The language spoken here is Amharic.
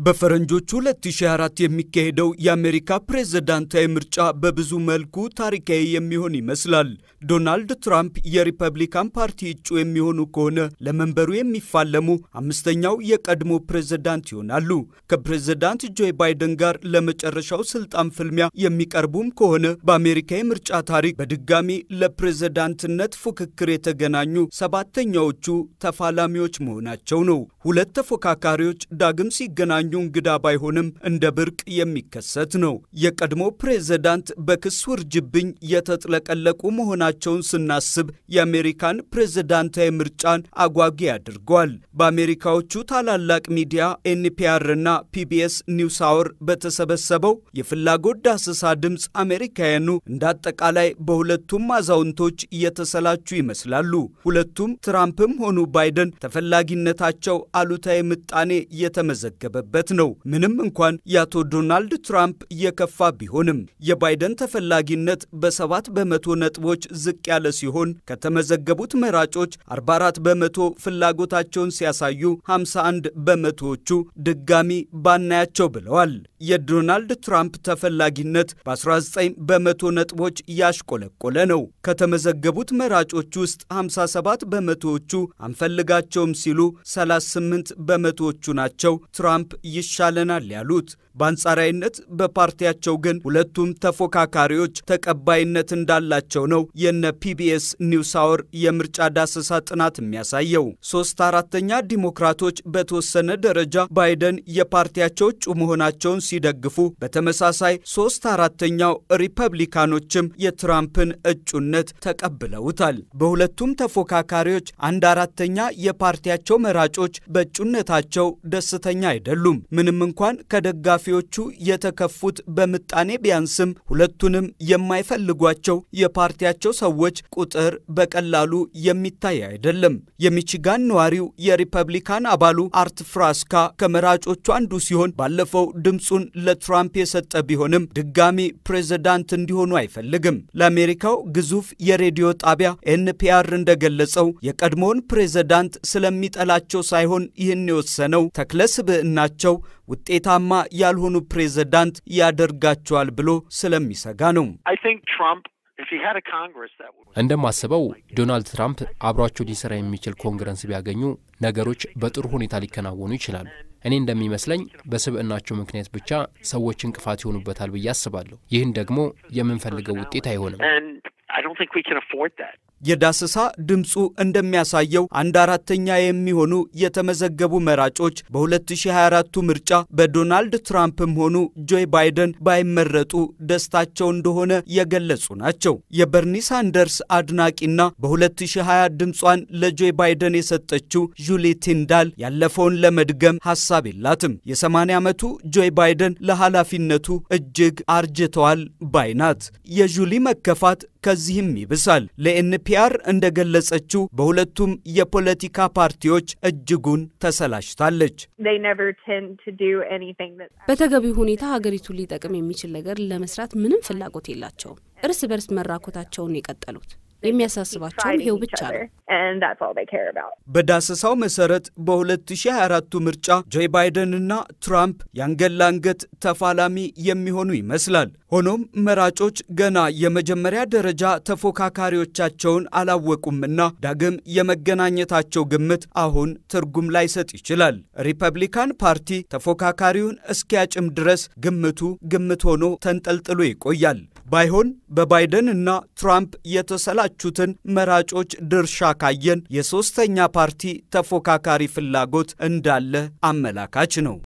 በፈረንጆቹ 2024 የሚካሄደው የአሜሪካ ፕሬዝዳንታዊ ምርጫ በብዙ መልኩ ታሪካዊ የሚሆን ይመስላል። ዶናልድ ትራምፕ የሪፐብሊካን ፓርቲ እጩ የሚሆኑ ከሆነ ለመንበሩ የሚፋለሙ አምስተኛው የቀድሞ ፕሬዝዳንት ይሆናሉ። ከፕሬዝዳንት ጆ ባይደን ጋር ለመጨረሻው ስልጣን ፍልሚያ የሚቀርቡም ከሆነ በአሜሪካ የምርጫ ታሪክ በድጋሚ ለፕሬዝዳንትነት ፉክክር የተገናኙ ሰባተኛዎቹ ተፋላሚዎች መሆናቸው ነው። ሁለት ተፎካካሪዎች ዳግም ሲገናኙ እንግዳ ባይሆንም እንደ ብርቅ የሚከሰት ነው። የቀድሞ ፕሬዝዳንት በክስ ውርጅብኝ የተጥለቀለቁ መሆናቸውን ስናስብ የአሜሪካን ፕሬዝዳንታዊ ምርጫን አጓጊ አድርጓል። በአሜሪካዎቹ ታላላቅ ሚዲያ ኤንፒአር እና ፒቢኤስ ኒውስ አወር በተሰበሰበው የፍላጎት ዳሰሳ ድምፅ አሜሪካውያኑ እንደ አጠቃላይ በሁለቱም አዛውንቶች እየተሰላቹ ይመስላሉ። ሁለቱም ትራምፕም ሆኑ ባይደን ተፈላጊነታቸው አሉታዊ ምጣኔ የተመዘገበበት ነው። ምንም እንኳን የአቶ ዶናልድ ትራምፕ እየከፋ ቢሆንም የባይደን ተፈላጊነት በሰባት በመቶ ነጥቦች ዝቅ ያለ ሲሆን ከተመዘገቡት መራጮች 44 በመቶ ፍላጎታቸውን ሲያሳዩ 51 በመቶዎቹ ድጋሚ ባናያቸው ብለዋል። የዶናልድ ትራምፕ ተፈላጊነት በ19 በመቶ ነጥቦች ያሽቆለቆለ ነው። ከተመዘገቡት መራጮች ውስጥ 57 በመቶዎቹ አንፈልጋቸውም ሲሉ 38 በመቶዎቹ ናቸው ትራምፕ ይሻለናል ያሉት። በአንጻራዊነት በፓርቲያቸው ግን ሁለቱም ተፎካካሪዎች ተቀባይነት እንዳላቸው ነው የነ ፒቢኤስ ኒውስ አወር የምርጫ ዳሰሳ ጥናት የሚያሳየው። ሶስት አራተኛ ዲሞክራቶች በተወሰነ ደረጃ ባይደን የፓርቲያቸው እጩ መሆናቸውን ሲደግፉ፣ በተመሳሳይ ሶስት አራተኛው ሪፐብሊካኖችም የትራምፕን እጩነት ተቀብለውታል። በሁለቱም ተፎካካሪዎች አንድ አራተኛ የፓርቲያቸው መራጮች በእጩነታቸው ደስተኛ አይደሉም። ምንም እንኳን ከደጋፊ ኃላፊዎቹ የተከፉት በምጣኔ ቢያንስም ሁለቱንም የማይፈልጓቸው የፓርቲያቸው ሰዎች ቁጥር በቀላሉ የሚታይ አይደለም። የሚቺጋን ነዋሪው የሪፐብሊካን አባሉ አርት ፍራስካ ከመራጮቹ አንዱ ሲሆን ባለፈው ድምፁን ለትራምፕ የሰጠ ቢሆንም ድጋሚ ፕሬዝዳንት እንዲሆኑ አይፈልግም። ለአሜሪካው ግዙፍ የሬዲዮ ጣቢያ ኤንፒአር እንደገለጸው የቀድሞውን ፕሬዝዳንት ስለሚጠላቸው ሳይሆን ይህን የወሰነው ተክለ ስብዕናቸው ውጤታማ ያልሆኑ ፕሬዝዳንት ያደርጋቸዋል ብሎ ስለሚሰጋ ነው። እንደማስበው ዶናልድ ትራምፕ አብሯቸው ሊሰራ የሚችል ኮንግረስ ቢያገኙ ነገሮች በጥሩ ሁኔታ ሊከናወኑ ይችላሉ። እኔ እንደሚመስለኝ በስብዕናቸው ምክንያት ብቻ ሰዎች እንቅፋት ይሆኑበታል ብዬ አስባለሁ። ይህን ደግሞ የምንፈልገው ውጤት አይሆንም። የዳሰሳ ድምፁ እንደሚያሳየው አንድ አራተኛ የሚሆኑ የተመዘገቡ መራጮች በ2024ቱ ምርጫ በዶናልድ ትራምፕም ሆኑ ጆይ ባይደን ባይመረጡ ደስታቸው እንደሆነ የገለጹ ናቸው። የበርኒ ሳንደርስ አድናቂና በ2020 ድምጿን ለጆይ ባይደን የሰጠችው ጁሊ ቲንዳል ያለፈውን ለመድገም ሐሳብ የላትም። የ80 ዓመቱ ጆይ ባይደን ለኃላፊነቱ እጅግ አርጅተዋል ባይ ናት። የጁሊ መከፋት ከዚህም ይብሳል። ለኤንፒአር እንደገለጸችው በሁለቱም የፖለቲካ ፓርቲዎች እጅጉን ተሰላችታለች። በተገቢው ሁኔታ ሀገሪቱን ሊጠቅም የሚችል ነገር ለመስራት ምንም ፍላጎት የላቸውም። እርስ በርስ መራኮታቸውን የቀጠሉት የሚያሳስባቸውም ይሄው ብቻ ነው። በዳሰሳው መሰረት በ2024ቱ ምርጫ ጆይ ባይደንና ትራምፕ የአንገት ለአንገት ተፋላሚ የሚሆኑ ይመስላል። ሆኖም መራጮች ገና የመጀመሪያ ደረጃ ተፎካካሪዎቻቸውን አላወቁምና ዳግም የመገናኘታቸው ግምት አሁን ትርጉም ላይሰጥ ይችላል። ሪፐብሊካን ፓርቲ ተፎካካሪውን እስኪያጭም ድረስ ግምቱ ግምት ሆኖ ተንጠልጥሎ ይቆያል። ባይሆን በባይደን እና ትራምፕ የተሰላቹትን መራጮች ድርሻ ካየን የሦስተኛ ፓርቲ ተፎካካሪ ፍላጎት እንዳለ አመላካች ነው።